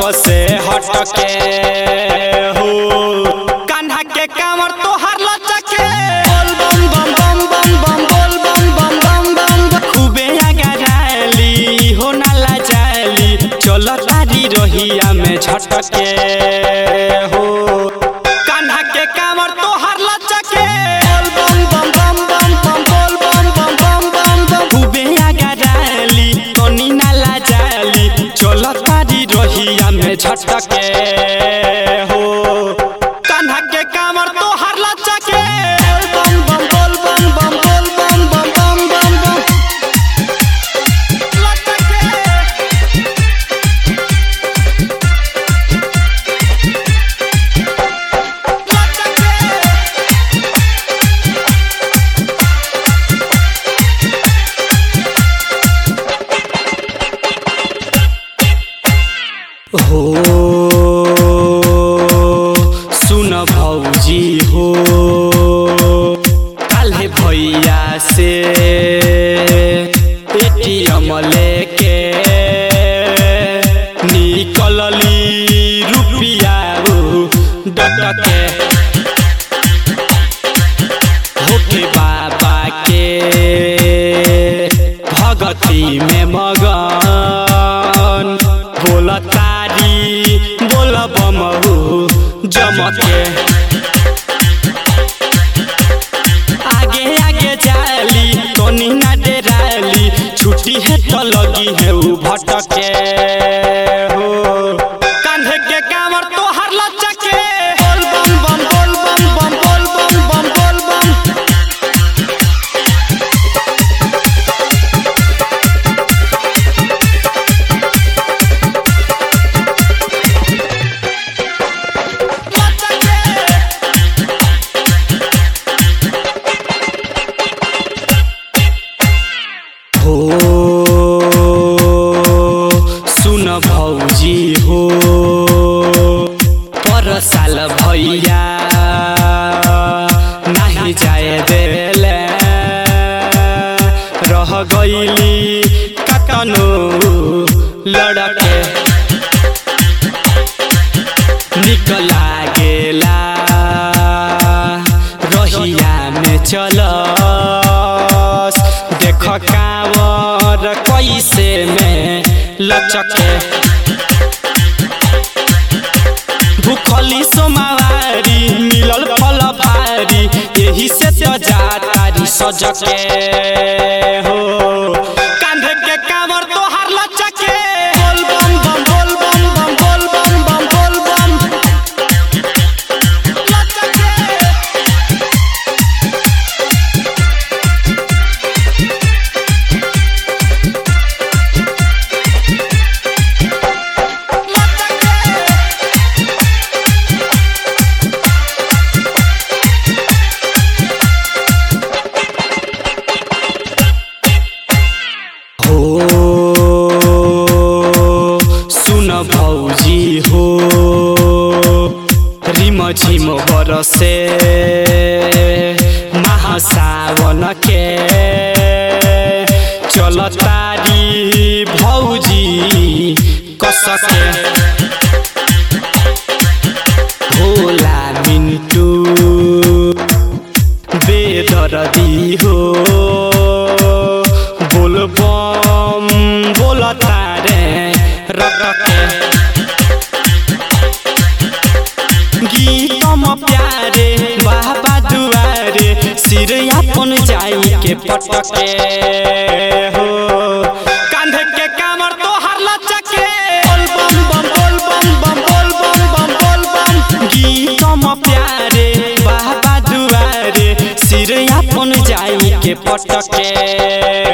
सबसे हटके हो कान्हा के कांवर तोहार लचके बोल बम बम बम बम बम बोल बम बम बम बम खूबे आगा जाली हो नाला जाली चलो तारी रहिया में झटके हो कान्हा के कांवर तोहार लचके बोल बम बम बम बम बम बोल बम बम बम बम बम खूबे आगा जाली तनी नाला जाली चलो तारी रहिया में झटके हो कान्हा के कांवर तोहार लचके बोल बम बम बोल बम बम बोल बम बम बम बम बम लचके हो सुन भौजी हो काल्हे भैया से एटीएम लेके निकलली रुपिया डटके होके बाबा के भगती में मगन बोल तारी बोल बमहु जमके आगे आगे जाली तनी ना डेराली छुट्टी है तो लगी है उ भटके हो कांधे के कांवर तोहार लचके बोल बम बम बोल बम बम बोल बम बम बोल बम हो सुन भौजी हो पर साल भैया नाही जाए देले रह गईली कतनो लड़के निक लागेला रहिया में चलस देख कांवर कैसे में लचके भूखली सोमावारी मिलल फल भारी यही से तो जातारी सजके हो कांधे के कांवर तोहार लचके बोल बम बम बोल बम बम बोल बम बम बोल बम लचके हो सुन भौजी हो रिम झिम बरसे महासावन के चल तारी भौजी कसके भोला मिन्टू बेदरदी हो बोल बम बोल तारे रटके गीतम प्यारे बाबा दुआरे सिर अपन जाई के पटके हो कांधे के कामर तोहार लचके बोल बम बम बोल बम बम बोल बम बम बोल बम गीतम प्यारे बाबा दुआरे सिर अपन जाई के पटके